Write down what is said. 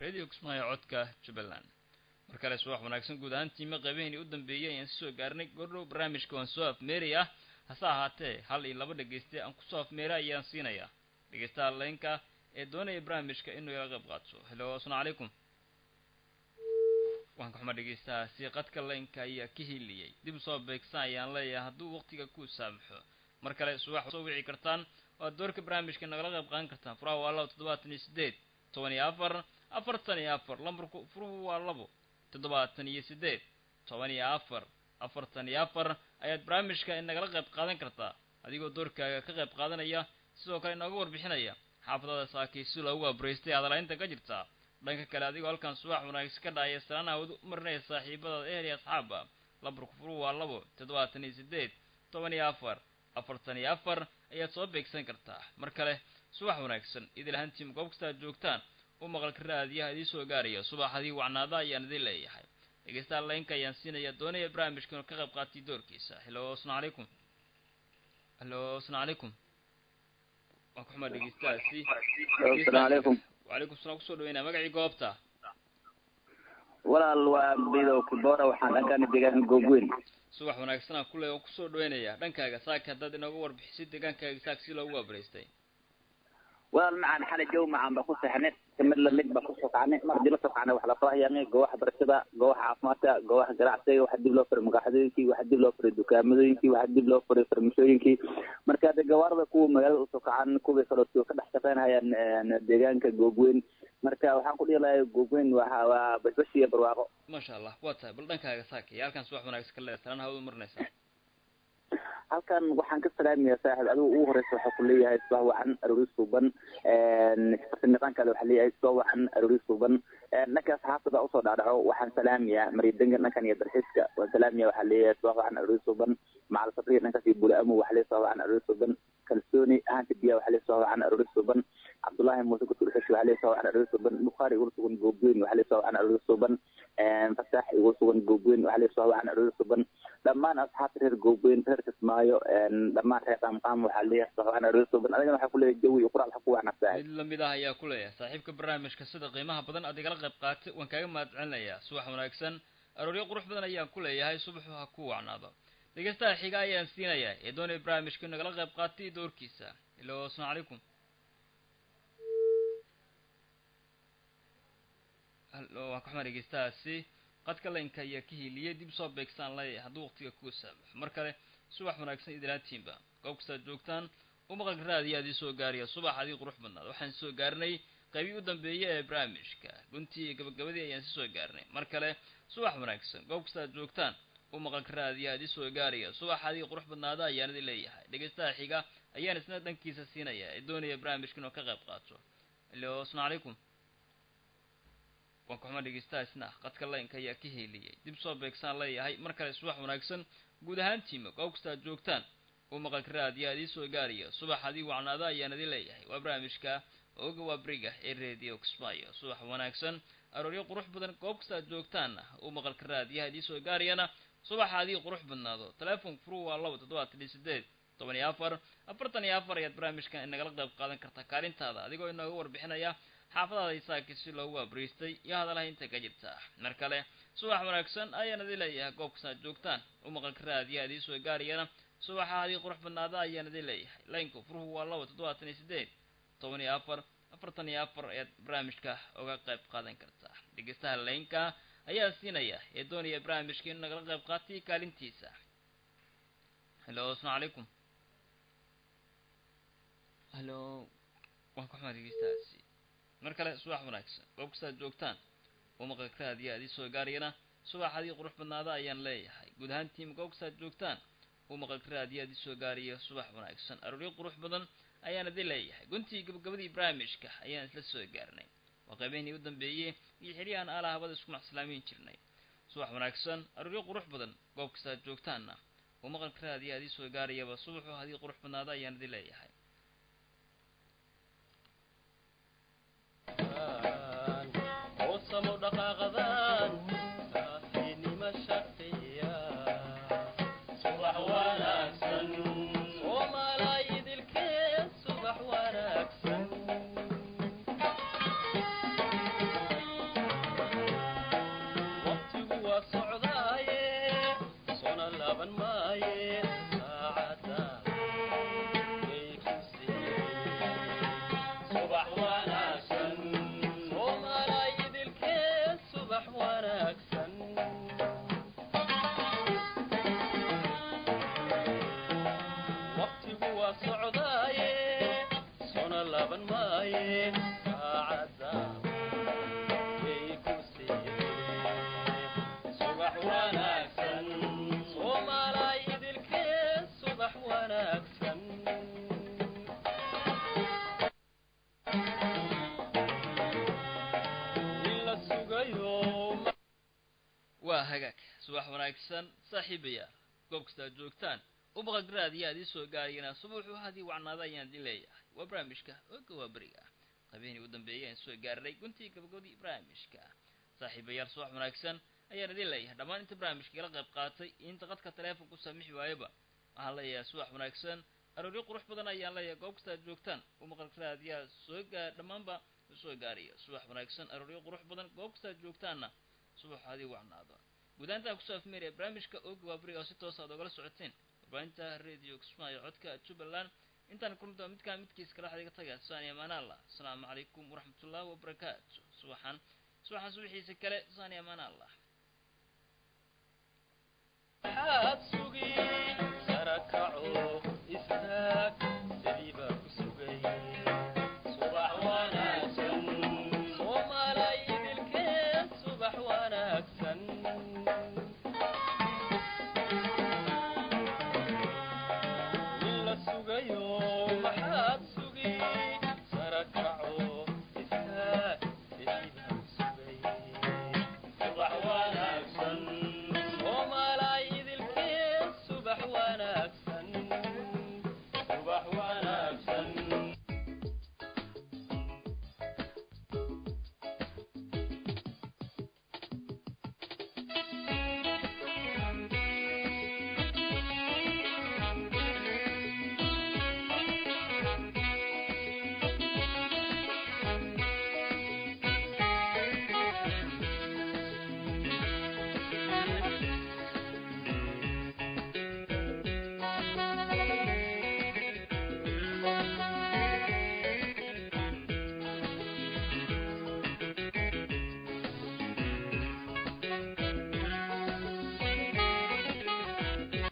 radio kismaayo codka jubbaland mar kale subax wanaagsan guud ahaantiima qeybaheeni u dambeeyay ayaan soo gaarnay gordhow barnaamijka waan soo afmeeri ah hase ahaatee hal iyo laba dhegeyste aan kusoo afmeera ayaan siinayaa dhegeystaha laynka ee doonaya barnaamijka inuu ila qayb qaato hello asalamu calaykum waan ka xumaa dhegeystahaasi qadka laynka ayaa ka hiliyey dib usoo beegsan ayaan leeyahay hadduu waqtiga ku saamaxo mar kale subax soo wici kartaan waad doorka barnaamijka nagala qayb qaadan kartaan furaha waa labo toddobaatan iyo sideed toban iyo afar afartan iyo afar lambarku furuhu waa labo toddobaatan iyo sideed toban iyo afar afartan iyo afar ayaad barnaamijka nagala qayb qaadan kartaa adigoo doorkaaga ka qayb qaadanaya sidoo kale inooga warbixinaya xaafadada saakaysi loogu abraystay adalaynta ka jirta dhanka kale adigoo halkan subax wanaagsan ka dhahaya salaanaha wad u marinaya saaxiibadaada ehel iyo asxaaba lambarku furuhu waa labo toddobaatan iyo sideed toban iyo afar afartan iyo afar ayaad soo beegsan kartaa mar kale subax wanaagsan idil ahaantiima goob kasta aad joogtaan u maqalka raadiyaha idii soo gaaraya subaxadii wacnaada ayaan idin leeyahay dhegeystaha laynka ayaan siinaya doonaya barnaamijka inuu ka qayb qaatay doorkiisa hello asalamu calaykum hello asalamu calaykum waan ku xumaa dhegeystahaasi asalaamu calaykum wacalaykum salaam kusoo dhaweynaya magacii goobta walaal waa bidow kibora waxaan dhankaan deegaanka googweyn subax wanaagsan aan kule waan kusoo dhaweynaya dhankaaga saaka haddaad inooga warbixisid deegaankaaga saak si loogu waabaraystay walaal macaan xalay jow macaan baa ku seexnay kamid lamid baa ku sokacnay mar dib la sokacnay wax lasoo hayaanay goobaha barashada goobaha caafimaadka goobaha ganacsiga waxa dib loo furay magaaxadooyinkii waxa dib loo furay dukaamadooyinkii waxa dib loo furay farmashooyinkii marka hadda gawaarida kuwa magaalada usokacaan kuwii kaloo ka dhex shaqeynayaan deegaanka googweyn marka waxaan ku dhihi lahay googweyn waa waa bashbash iyo barwaaqo maasha allah waa tahay bal dhankaaga saaka iyo halkan subax wanaagsan ka leedahay salaan hawada marinaysaa halkan waxaan ka salaamayaa saaxib adigu ugu horeysa waxaa ku leeyahay subax wacan aroori suuban niqaankaada waxaa leeyahay subax wacan aroori suuban dhankaas xaafada usoo dhaadhaco waxaan salaamayaa maridangan dhankan iyo dalxiiska waan salaamaya waxaa leeyahay subax wacan aroori suuban macal sabriya dhankaas iyo bulaamo waxaa leeyahay subax wacan aroori suuban kalsooni ahaanta biyaha waxaa leeyahay subax wacan aroori suuban cabdullaahi muuse kutur xeshi waxaa leeyahay subax wacan aroori suuban bukhaari igula sugan goobweyn waxaa leeyahay subax wacan aroori suuban fasaax igula sugan goobweyn waxaa leeyahay subax wacan aroori suuban dhammaan asxaabta reer goobweyn reer kismaayo dhammaan reer qaamqaam waxaa leeyahay subax wacan aroori suuban adigana waxaa ku leeyahay jawi iyo quraal waxa ku wacnaftahay mid lamid ah ayaa ku leeyahay saaxiibka barnaamijka sida qiimaha badan aad igala qayb qaatay waan kaaga mahad celinayaa subax wanaagsan arooryo qurux badan ayaan ku leeyahay subaxu ha ku wacnaado dhegeystaha xiga ayaan siinayaa ee doonaya barnaamijka nagala qayb qaatay doorkiisa ilo asalamu calaykum hallo waan ka xumaa dhegeystahaasi qadka laynka ayaa ka hiiliyay dib soo beegsaan leeyahay hadduu waqtiga kuu saamaxo mar kale subax wanaagsan idilaantiinba goob kastaad joogtaan u maqalka raadiya adii soo gaaraya subax adii qurux badnaada waxaan soo gaarnay qaybii u dambeeyay ee barnaamijka guntii iyo gabagabadii ayaan si soo gaarnay mar kale subax wanaagsan goob kastaad joogtaan u maqalka raadiya adii soo gaaraya subax adii qurux badnaada ayaan idin leeyahay dhegeystaha xiga ayaan isna dhankiisa siinaya ee doonaya barnaamijka inuu ka qayb qaato ilo asalamu calaykum waan ka xumaa dhegeystahaasna qadka laynka ayaa ka heeliyey dib soo beegsaan leeyahay mar kale subax wanaagsan guud ahaantiima goob kastaad joogtaan u maqalka raadiya adii soo gaaraya subax adii wacnaada ayaan idin leeyahay waa barnaamijka oga waa beriga ee radio kismaayo subax wanaagsan arooryo qurux badan goob kastaad joogtaanna u maqalka raadiyaha adii soo gaarayana subaxa adii qurux badnaado telefonka furu waa labo toddobaatan iyo sideed toban iyo afar afartan iyo afar ayaad barnaamijkan inagala qayb qaadan kartaa kaalintaada adigoo inooga warbixinaya xaafadaada isaaki si loogu abriistay iyo hadalaha inta ka jirta mar kale subax wanaagsan ayaan idin leeyahay goob kastaad joogtaan u maqalka raadiya adii soo gaarayana subaxa adii qurux badnaada ayaan idin leeyahay laynku furuhu waa labo toddobaatan iyo sideed toban iyo afar afartan iyo afar ayaad barnaamijka uga qayb qaadan kartaa dhegeystaha laynka ayaa siinaya ee doonaya barnaamijka inuu nagala qayb qaatay kaalintiisa hello asalamu calaykum hello waan ka xumaa dhegeystahaasi mar kale subax wanaagsan goob kastaad joogtaan u maqalka raadiya adii soo gaarayana subax adii qurux badnaada ayaan leeyahay guud ahaantiima goob kastaad joogtaan u maqalka raadiya adii soo gaaraya subax wanaagsan arooryo qurux badan ayaan idin leeyahay guntii gabagabadii barnaamijka ayaan isla soo gaarnay waa qaybeynii u dambeeyey iyo xilyahan aala habada isku maxsalaameyn jirnay subax wanaagsan arooryo qurux badan goob kastaad joogtaanna u maqalka raadiya adii soo gaarayaba subaxu hadii qurux badnaada ayaan idin leeyahay hagaag subax wanaagsan saaxiibayaal goob kasta aad joogtaan ubaqag raadiya aad ii soo gaarayana subuuxu hadii wacnaada ayaan idin leeyahay waa barnaamijka oga waa beriga habeenii u dambeeyay aan soo gaarnay guntii gabagabadii barnaamijka saaxiibayaal subax wanaagsan ayaan idin leeyahay dhammaan inta barnaamijka igala qayb qaatay inta qadka taleefonku saamixi waayaba waxaan leeyahay subax wanaagsan arooryo qurux badan ayaan leeyahay goob kasta aad joogtaan ubaqag raadiyaa soo gaar dhammaanba soo gaaraya subax wanaagsan arooryo qurux badan goob kasta aad joogtaanna subax hadii wacnaado gudaantaa kusoo afmeeraya barnaamijka oga waa beriga oo si toos aad ogala socoteen warbaahinta radio kismaayo codka jubbaland intaan kulmi doona midkaa midkiis kala waxaad iga tagaa saani amaan allah asalaamu calaykum waraxmatullahi wabarakaatu subaxan subaxan subaxiisa kale saani amaan allah waxaad sugi sarakaco istaag